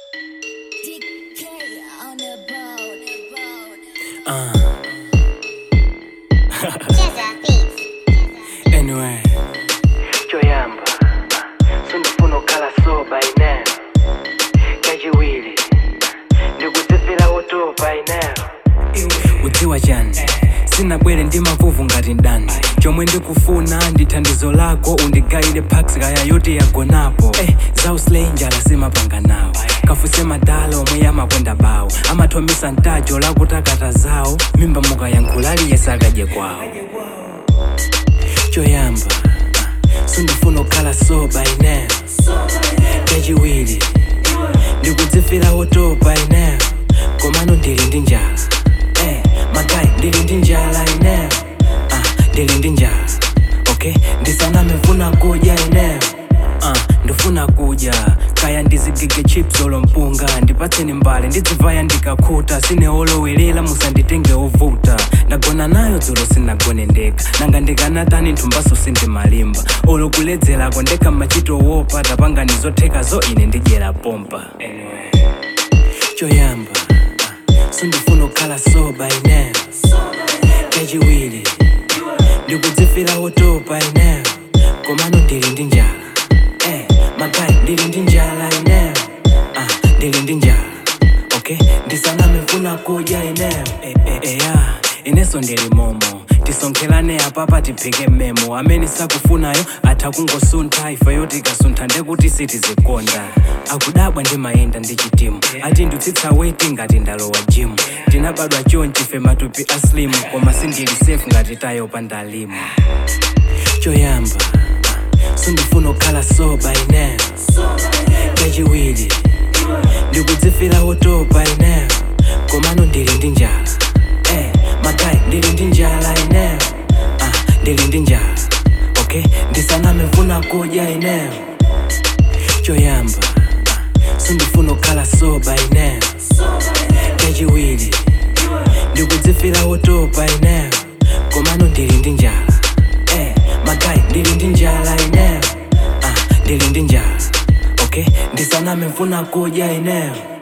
DK on the boat. Uh, Jazza Beats. anyway choyamba sindifuna okhala soba ine kachiwiri ndikudzifira wotopa ine udziwa chani sinabwere ndi mavuvu ngati ndani chomwe ndikufuna ndi thandizo lako undigayire pax kaya yoti yagonapo eh, zausley njala simapanga nawo kafuse madala omwe yamakwenda bawo amathomisa ntajo lakutakata zawo mimba mukayankhula aliyesakadye kwawo choyamba ah, sindifuna okhala soba ine kachiwiri ndikudzifira wotopa ine komano ndili ndi njala eh, magayi ndili ndi njala ine ah, ndili ndi njala okay ndisanamefuna kudya ine ah, ndifuna kudya kaya ndizigige chips olompunga ndipatseni mbale ndidzivaya ndikakhuta sine olowerera musanditenge ovuta ndagona nayo dzulo sinagone ndekha nanga ndikanatani nthumbaso sindimalimba olokuledzerako ndekha machito wopa tapangani zothekazo ine ndidyera pompa anyway. choyamba ah, sindifuna okhala soba ine kachiwiri ndikudzifira wotopa ine komano ndili ndi njala eh, magayi ndili ndi njala ine ah, ndili ndi njala okay ndisanamefuna kudya ine eh, eh, eh, yeah. ineso ndili momo tisonkherane apapa tiphike mmemo amene sakufunayo atha kungosuntha ife yoti ikasuntha ndekuti sitizikonda akudabwa ndimayenda ndi chitimu ati ndutsitsa weti ngati ndalowa jimu ndinabadwa chonchi fe matupi aslimu koma sindili safe ngati tayopa ndalimu choyamba ah, sindifuna okhala soba ine kachiwiri ndikudzifira wotopa ine komano ndili ndi njala eh, magayi ndili ndi njala ine ah, ndili ndi njala okay ndisanamefuna kudya ine choyamba ah, sindifuna okhala soba ine kachiwiri ndikudzifira wotopa ine komano ndili ndi njala eh, magayi ndili ndi njala ine ah, ndili ndi njala okay ndisanamefuna kudya ineyo